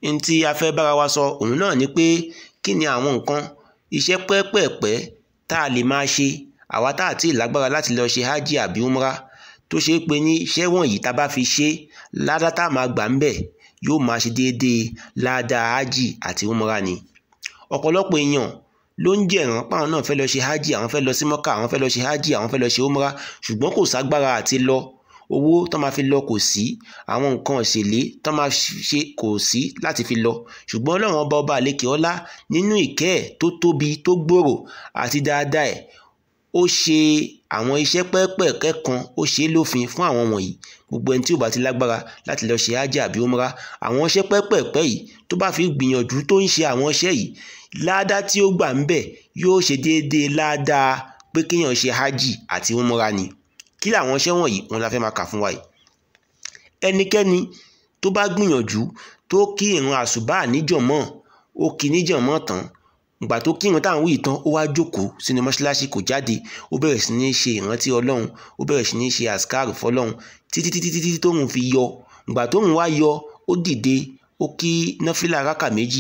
n tí a fẹ́ bára wa sọ òun náà ni pé kí ni àwọn nǹkan iṣẹ́ pẹ́ẹ́pẹ́ẹ̀pẹ́ tá a lè máa ṣe àwa tá a ti lágbára láti lọ ṣe hajj àbí umra tó ṣe é pé ní iṣẹ́ wọ̀nyí tá a bá fi ṣe ládá tá a máa gbà ń bẹ̀ yóò máa ṣe déédéé ládá hajj àti umra ni ọ̀pọ̀lọpọ̀ èèyàn ló ń jẹ̀ràn páwọn náà fẹ́ lọ ṣe hajj àwọn fẹ́ lọ sí mọ́kà àwọn fẹ́ lọ ṣe hajj àwọn fẹ́ lọ ṣe umra ṣùgbọ́n kò ságbára àti lọ owó tó máa fi lọ kò sí àwọn nǹkan ìṣèlé tó máa ṣe kò sí láti fi lọ ṣùgbọ́n ọlọ́run ọba ọba àlekè ọlá nínú ìkẹ́ ẹ̀ tó tóbi tó gbòòrò àti dáadáa ẹ̀ ó ṣe àwọn iṣẹ́ pẹ́ẹ́pẹ́ẹ́kẹ́ kan ó ṣe é lófin fún àwọn wọ̀nyí gbogbo ẹni tí ò bá ti lágbára láti lọ ṣe hajj àbí umra àwọn iṣẹ́ pẹ́ẹ́pẹ́ẹ́pẹ́ yìí tó bá fi gbìyànjú tó ń ṣe àwọn iṣẹ́ yìí ládá tí ó gbà ń bẹ̀ yóò ṣe déédéé ládàá pé kéèyàn ṣe hajj àti umra ni kí làwọn iṣẹ́ wọ̀nyí wọn la fẹ́ máa kà fún wa yìí ẹnikẹ́ni tó bá gbìyànjú tó kí ìrun àsùbá níjọ̀mọ́ ó kí níjọ̀mọ́ tán ìgbà tó kírun táwọn wí tán ó wá jókòó sínú mọ́ṣáláṣí kò jáde ó bẹ̀rẹ̀ sí ní ṣe ìrántí ọlọ́run ó bẹ̀rẹ̀ sí ní ṣe àsìkáàrù fọlọ́run títí títí títí tóun fi yọ ìgbà tóun wá yọ ó dìde ó kí nọ́fìlà rákà méjì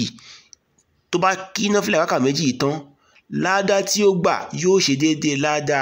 tó bá kí nọ́fìlà rákà méjì tán ládá tí ó gbà yóò ṣe déédéé ládá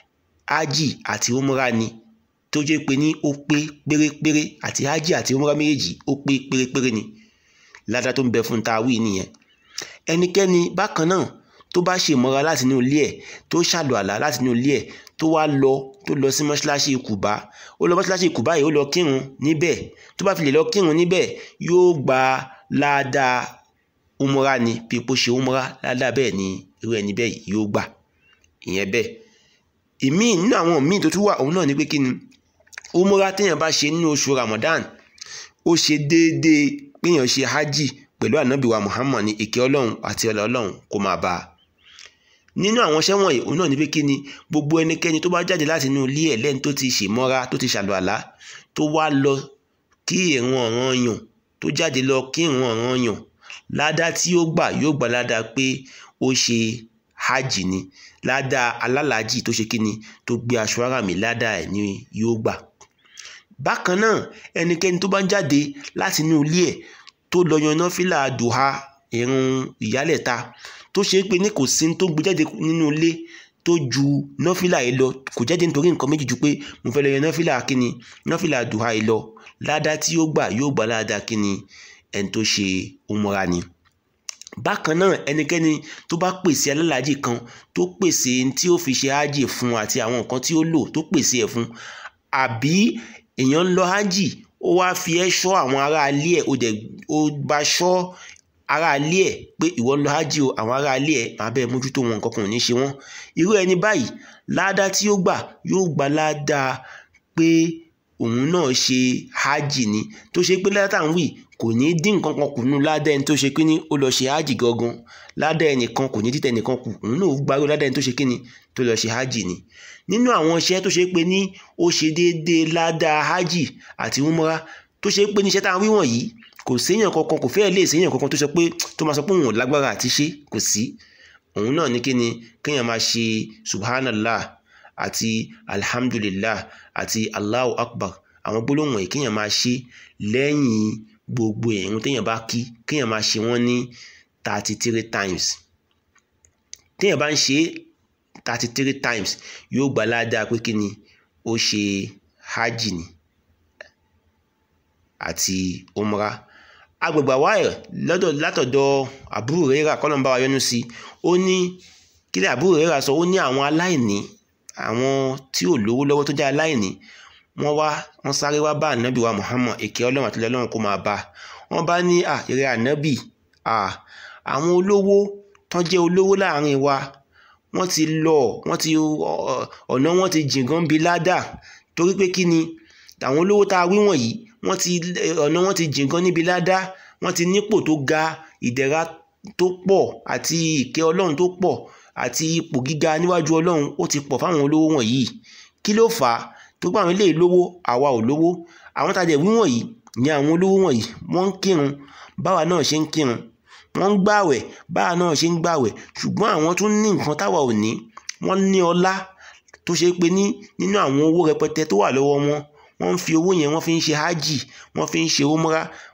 ájì àti umra ni tó jẹ́ pé ní ó pé pérépéré àti ájì àti umra méjèèjì ó pé pérépéré ni ládá tó ń bẹ fún ta wí nìyẹn ẹnikẹ́ni bákan náà tó bá ṣe ìmọ̀ra láti inú ilé ẹ̀ tó ṣàlù àlá láti inú ilé ẹ̀ tó wá lọ tó lọ sí mọ́ṣáláṣí kùbá ó lọ mọ́ṣáláṣí kùbá yìí ó lọ kírun níbẹ̀ tó bá fi lè lọ kírun níbẹ̀ yóò gba ládàá umra ni bí epo ṣe umra ládàá bẹ́ẹ̀ ni irú ẹni bẹ́ẹ̀ yóò gbà ìyẹn bẹ́ẹ̀ ìmíì nínú àwọn míì tó tún wà òun náà ni pé kí ni umra téèyàn bá ṣe nínú oṣù Ramadan ó ṣe déédéé péèyàn ṣe hajj pẹ̀lú ànábìwá Muhammad ní ìkẹ́ ọlọ́run àti ọlá ọlọ́run kó máa bá a nínú àwọn iṣẹ́ wọ̀nyí òun náà ní pé kí ni gbogbo ẹnikẹ́ni tó bá jáde láti inú ilé ẹ̀ lẹ́ni tó ti ṣèmọ́ra tó ti ṣàlùwàlá tó wá lọ kí ìrun ọ̀ranyàn tó jáde lọ kí ìrun ọ̀ranyàn ládá tí ó gbà yóò gbà ládá pé ó ṣe hajj ni ládá alálàájì tó ṣe kí ni tó gbé aṣọ ara mi ládá ẹ̀ ni yóò gbà bákan náà ẹnikẹ́ni tó bá ń jáde láti inú ilé ẹ̀ tó lọ yan nọ́fìlà dùhà ìrun ìyálẹ̀ta tó ṣe é pé ní kò sí tó gbé jáde nínú ilé tó ju nọ́fìlà yìí lọ kò jáde nítorí nǹkan méjì ju pé mo fẹ́ lọ yan nọ́fìlà kíni nọ́fìlà dùhà yìí lọ ládàá tí ó gbà yóò gbà ládàá kíni ẹni tó ṣe umura ni bákan náà ẹnikẹ́ni tó bá pèsè alálàájì kan tó pèsè tí ó fi ṣe hájì fún àti àwọn nǹkan tí ó lò tó pèsè ẹ̀ fún àbí èèyàn ń lọ hájì ó wá fi ẹ́ ṣọ́ àwọn ará ilé ẹ̀ ó dẹ̀ ó bá ṣọ́ ará ilé ẹ̀ pé ìwọ ń lọ hájì o àwọn ará ilé ẹ̀ máa bẹ́ẹ̀ mójútó wọn nǹkan kan ò ní ṣe wọ́n irú ẹni báyìí ládàá tí ó gbà yóò gbà ládàá pé òun náà ṣe hájì ni tó ṣe pé ládàá ń wì kò ní dín nǹkan kan kù nínú ládàá ẹni tó ṣe pé ní ó lọ ṣe hájì gangan ládàá ẹnìkan kò ní dítẹ̀ ẹnìkan kù òun náà gbárò ládàá ẹni tó ṣe kí ni tó lọ ṣe hájì ni nínú àwọn iṣẹ́ tó ṣe pé ní ó ṣe déédéé ládàá hájì àti umra tó ṣe pé ní iṣẹ́ tá à ń wí wọ̀nyí kò séèyàn kankan kò fẹ́ẹ́ lè séèyàn kankan tó sọ pé tó máa sọ pé òun ò lágbára àti ṣe kò sí òun náà ní kí ni kéèyàn máa ṣe subhanallah àti alhamdulillah àti allahu akbar àwọn gbólóhùn yìí kéèyàn máa ṣe lẹ́yìn gbogbo ìrun téèyàn bá kí kéèyàn máa ṣe wọ́n ní thirty three times téèyàn bá ń ṣe thirty three times yóò gbà ládàá pé kí ni ó ṣe hajj ni àti umra agbègbè àwáyé lọ́dọ̀ látọ̀dọ̀ Abu Hurairah kọ́lọ́mbà wa yọ́nú sí ó ní kílẹ̀ Abu Hurairah sọ ó ní àwọn aláìní àwọn tí ò lówó lọ́wọ́ tó jẹ́ aláìní wọ́n wá wọ́n sáré wá bá ànábì wa Muhammad èké ọlọ́run àti ọlọ́run kó máa bá wọ́n bá ní à ìrẹ́ ànábì à àwọn olówó tán jẹ́ olówó láàrin wa wọ́n ti lọ wọ́n ti ọ̀nà wọn ti jìn gan bí ládà torí pé kí ni àwọn olówó tá a wí wọ̀nyí wọ́n ti ọ̀nà wọn ti jìn gan níbi ládá wọ́n ti nípò tó ga ìdẹ̀ra tó pọ̀ àti ìkẹ́ ọlọ́run tó pọ̀ àti ipò gíga níwájú ọlọ́run ó ti pọ̀ fáwọn olówó wọ̀nyí kí ló fà á tó gbà àwọn eléyìí lówó àwa ò lówó àwọn tàdé wí wọ̀nyí ni àwọn olówó wọ̀nyí wọ́n ń kírun báwa náà ṣe ń kírun wọ́n ń gbààwẹ̀ báwa náà ṣe ń gbààwẹ̀ ṣùgbọ́n àwọn tún ní nǹkan táwa ò ní wọ́n ní ọlá tó ṣe pé ní nínú àwọn owó rẹpẹtẹ tó wà lọ́wọ́ wọn wọ́n ń fi owó yẹn wọ́n fi ń ṣe hájì wọ́n fi ń ṣe umra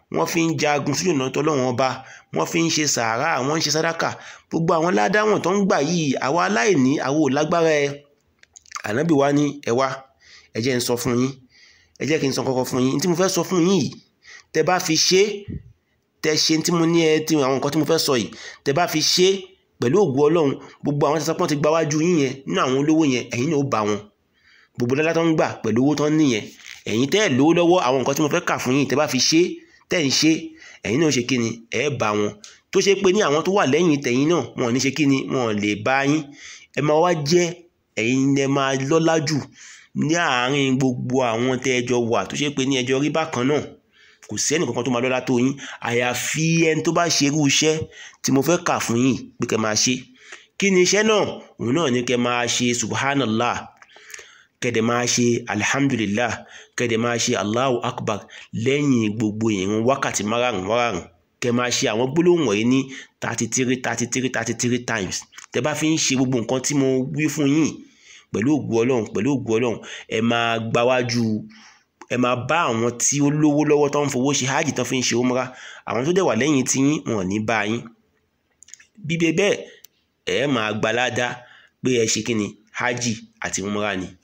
wọ́n fi ń jagun sójú ọ̀nà tọ́lọ́run ọba wọ́n fi ń ṣe sàárà wọ́n ń ṣe sàdákà gbogbo àwọn ládàwọ̀n tó ń gbà yìí àwa aláìní àwa ò lágbára ẹ ànábì wa ní ẹ wá ẹ jẹ́ n sọ fún yín ẹ jẹ́ kí n sọ kọ́kọ́ fún yín tí mo fẹ́ sọ fún yín yìí tẹ bá fi ṣe tẹ ṣe tí mo ní ẹ tí àwọn nǹkan tí mo fẹ́ sọ yìí tẹ bá fi ṣe pẹ̀lú ògùn ọlọ́run gbogbo àwọn tẹsán pọ́n ti gba wájú yín yẹn nínú àwọn olówó yẹn ẹ̀yin náà ó bá wọn gbogbo lọ́lá tó ń gbà pẹ̀lú owó tó ń níyẹn ẹ̀yin tẹ́ ẹ̀ lówó lọ́wọ́ àwọn nǹkan tí mo fẹ́ kà fún yín tẹ́ bá fi ṣe tẹ́ ń ṣe ẹ̀yin náà ṣe kí ni ẹ̀ bá wọn tó ṣe pé ní àwọn tó wà lẹ́yìn tẹ̀yin náà wọn ò ní ṣe kí ni wọn ò lè bá yín ẹ máa wá jẹ́ ẹ̀yin ẹ máa lọ́lá jù ní àárín gbogbo àwọn tẹ́ ẹ jọ wà tó ṣe pé ní ẹjọ́ rí bákan náà kò sí ẹnì kankan tó máa lọ́lá tó yín àyàfi ẹni tó bá ṣe irú iṣẹ́ tí mo fẹ́ kà fún yín pé kẹ́ máa ṣe kí ni iṣẹ́ náà òun náà ní kẹ́ máa ṣe subhanallah kẹ́dẹ̀ máa ṣe alhamdulillah kẹ́dẹ̀ máa ṣe allahu akbar lẹ́yìn gbogbo ìrun wákàtí márààrún márààrún kẹ́ máa ṣe àwọn gbólóhùn wọ̀nyí ní thirty three thirty three thirty three times tẹ́ bá fi ń ṣe gbogbo nǹkan tí mo wí fún yín pẹ̀lú ògùn ọlọ́run pẹ̀lú ògùn ọlọ́run ẹ máa gbáwájú ẹ máa bá àwọn tí ó lówó lọ́wọ́ tó ń fowó ṣe hajj tó fi ń ṣe umra àwọn tó dẹ̀ wà lẹ́yìn tí yín wọn ò ní bá yín bíbẹ bẹ́ẹ̀ ẹ máa gbalada pé ẹ ṣe kí ni hajj àti umra ni